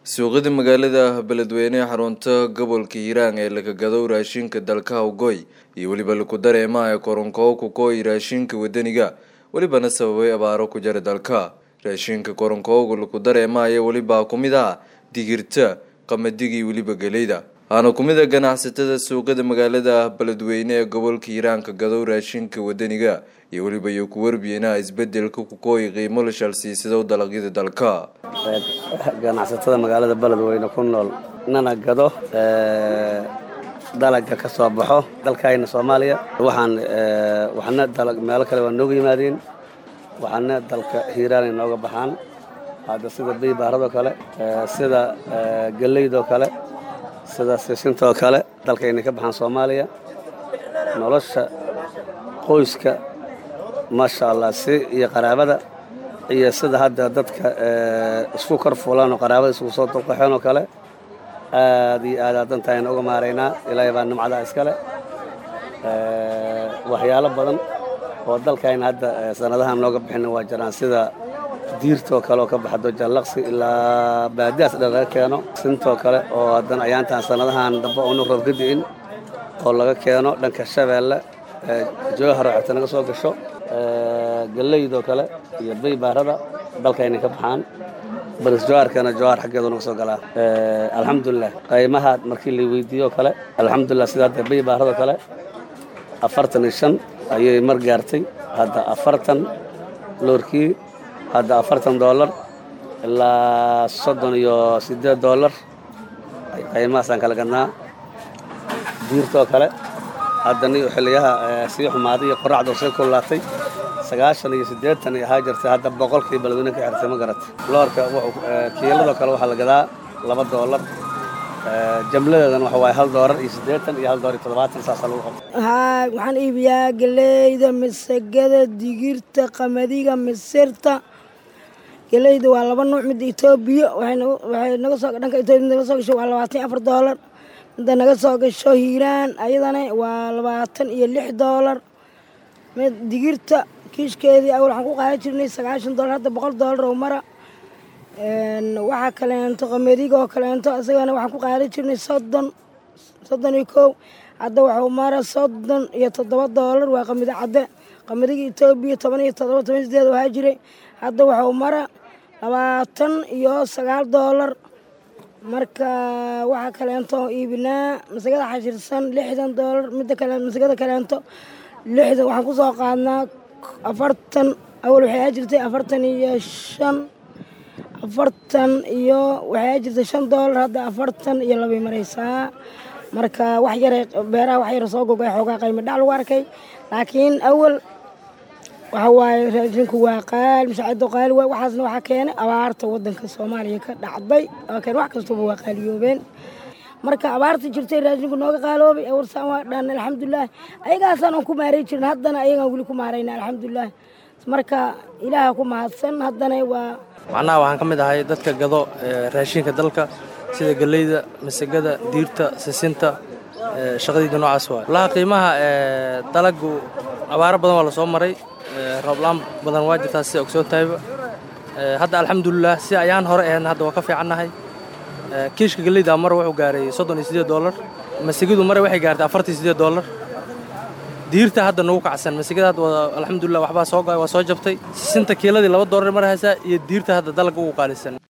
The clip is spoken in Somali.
suuqyada magaalada beledweyne ee xarunta gobolka hiiraan ee laga gado raashinka dalka hawgoy iyo weliba laku dareemaha ee koronkow kukooy raashinka wadaniga welibana sababay abaaro ku jira dalka raashinka koronkowga laku dareemaya welibaa ku mid ah digirta qamadiga iyo weliba geleyda waxaana ku mid a ganacsatada suuqyada magaalada beledweyne ee gobolka hiiraanka gadow raashinka wadaniga iyo weliba iyo ku warbiyeenaha isbedelka kukooy qiimo la shalsiisado dalagyada dalka ganacsatada magaalada beledweyne ku nool nana gado dalaga ka soo baxo dalkayna soomaaliya waxaan waxna dalag meelo kale waa nooga yimaadeen waxaana dalka hiiraan ay nooga baxaan hadda sida biybaaradoo kale sida geleydoo kale sida sisintoo kale dalkaynay ka baxaan soomaaliya nolosha qoyska maasha allah si iyo qaraabada iyo sida hadda dadka isku kor fulaan oo qaraabada isku soo dulqaxeen oo kale aad iyo aad adantaayna uga maaraynaa ilaahay baa nimcadaa iskale waxyaalo badan oo dalkayna hadda sanadahan nooga bixina waa jiraan sida diirtoo kale oo ka baxdo jallaqsi ilaa baadiyaas dhan laga keeno sintoo kale oo haddana ayaantaan sanadahan dambe oonu roob ka di'in oo laga keeno dhanka shabeelle joohar oo xigta naga soo gasho galeydoo kale iyo baybaarada dalkaynay ka baxaan baris joharkana johar xaggeedu naga soo galaa alxamdulilah qaymaha markii la weydiiyo kale alxamdulilah sida hadda baybaaradoo kale afartan iyo shan ayay mar gaartay hadda afartan loorkii hadda afartan doolar ilaa soddon iyo siddeed doolar qaymahaasaan kala gadnaa diirtoo kale haddana xiliyaha sii xumaaday iyo qoraxdoo sii kullaatay sagaashan iyo siddeetan ay ahaa jirtay hadda boqolkii beledweyne ka xirtay ma garatay loorka kiiladoo kale waxaa la gadaa laba doolar jamladeedan waxa waaye hal doolar iyo siddeetan iyo hal doolar iyo toddobaatan saasaa lagu qabta haa waxaan iibiyaa galeyda masagada digirta qamadiga misirta galeyda waa laba nuuc midda etoobiya waxay naga soo dhanka etoobiya naga soo gasho waa labaatan iyo afar doolar midda naga soo gasho hiiraan ayadana waa labaatan iyo lix doolar mid digirta kiishkeedii awal waxaan ku qaadan jirnay sagaashan doolar hadda boqol doolar oo mara waxaa kaleento qamadiga oo kaleento isagana waxaan ku qaadan jirnay soddon soddon iyo kow hadda waxuu mara soddon iyo toddoba doolar waa qamadi cadde qamadiga etoobiya toban iyo toddoba toban sideed waxaa jiray hadda waxuu mara labaatan iyo sagaal doolar marka waxaa kaleento iibinaa masagada xashirsan lixdan doolar midda kale masagada kaleento lixdan waxaan ku soo qaadnaa afartan awal waxay aa jirtay afartan iyo shan afartan iyo waxay aa jirtay shan doolar hadda afartan iyo labay maraysaa marka wax yaray beeraha wax yar soo gogay xoogaa qayma dhac lagu arkay laakiin awal waxa waaye raashinku waa qaali mashaacado qaali waay waxaasna waxaa keenay abaarta waddanka soomaaliya ka dhacday oo keen wax kastaba waa qaaliyoobeen marka abaarta jirtay raashinku nooga qaaloobay awarsaan waa dhan alxamdulilah ayagaasaan aan ku maaray jirin haddana ayagaan weli ku maarayna alxamdulilah marka ilaaha ku mahadsan haddana waa macnaha waxaan ka mid ahay dadka gado raashinka dalka sida geleyda masagada diirta sisinta shaqadiida noocaas waay walaha qiimaha dalagu abaaro badan waa la soo maray rooblaan badan waa jirtaa sida ogsoon tahayba hadda alxamdulilah si ayaan hore ahayn hadda waa ka fiicannahay kiishka geleyda mar wuxuu gaaray soddon iyo siddeed doolar masigadu mare waxay gaartay afartan iyo siddeed doolar diirta hadda nagu kacsan masigada hadda waa alxamdulilah waxbaa soo waa soo jabtay sisinta kiiladii laba doolar mar haysaa iyo diirta hadda dalagga ugu qaalisan